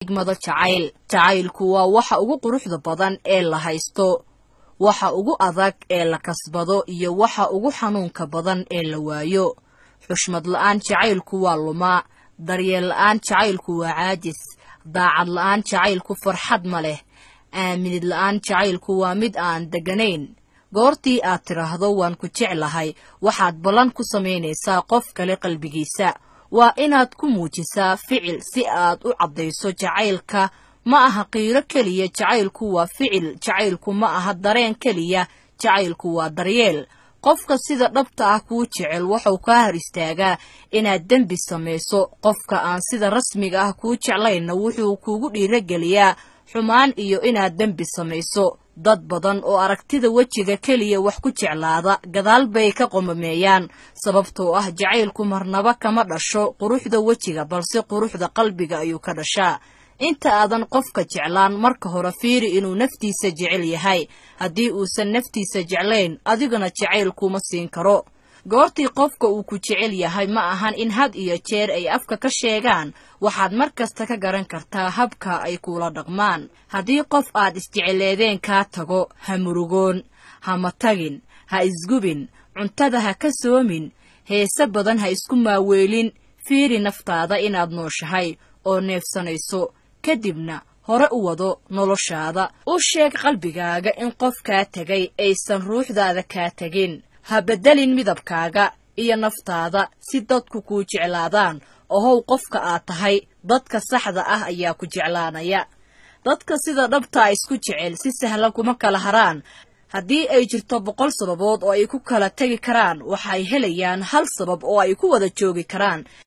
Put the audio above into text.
xigmado jacayl jacaylku waa waxa ugu quruxda badan ee la haysto waxa ugu adag ee la kasbado iyo waxa ugu xanuunka badan ee la waayo xushmad la'aan jacaylku waa lumaa daryeel la'aan jacaylku waa caajis daacad la'aan jacaylku farxad ma leh aaminid la'aan jacaylku waa mid aan degganayn goortii aad tidhaahdo waan ku jeclahay waxaad ballan ku samaynaysaa qof kale qalbigiisa waa inaad ku muujisaa ficil si aad u caddayso jacaylka ma aha qiiro keliya jacaylku waa ficil jacaylku ma aha dareen keliya jacaylku waa daryeel qofka sida dhabta ah kuu jecel wuxuu kaa hor istaagaa inaad dembi samayso qofka aan sida rasmiga ah kuu jeclaynna wuxuu kuugu dhiirogeliyaa xumaan iyo inaad dembi samayso dad badan oo aragtida wejiga keliya wax ku jeclaada gadaal bay ka qomameeyaan sababtoo ah jacaylku marnaba kama dhasho quruxda wejiga balse quruxda qalbiga ayuu ka dhashaa inta aadan qofka jeclaan marka hore fiiri inuu naftiisa jecel yahay haddii uusan naftiisa jeclayn adiguna jacayl kuma siin karo goortii qofka uu ku jecel yahay ma ahan in had iyo jeer ay afka ka sheegaan waxaad mar kasta ka garan kartaa habka ay kuula dhaqmaan haddii qof aad isjeceleedeen kaa tago ha murugoon hama tagin ha isgubin cuntada ha ka soomin heese badan ha isku maaweelin fiiri naftaada inaad nooshahay oo neefsanayso kadibna hore u wado noloshaada u sheeg qalbigaaga in qof kaa tegay aysan ruuxdaada kaa tegin ha beddelin midabkaaga iyo naftaada si dadku kuu jeclaadaan ohow qofka aad tahay dadka saxda ah ayaa ku jeclaanaya dadka sida dhabtaa isku jecel si sahlan kuma kala haraan haddii ay jirto boqol sababood oo ay ku kala tegi karaan waxay helayaan hal sabab oo ay ku wada joogi karaan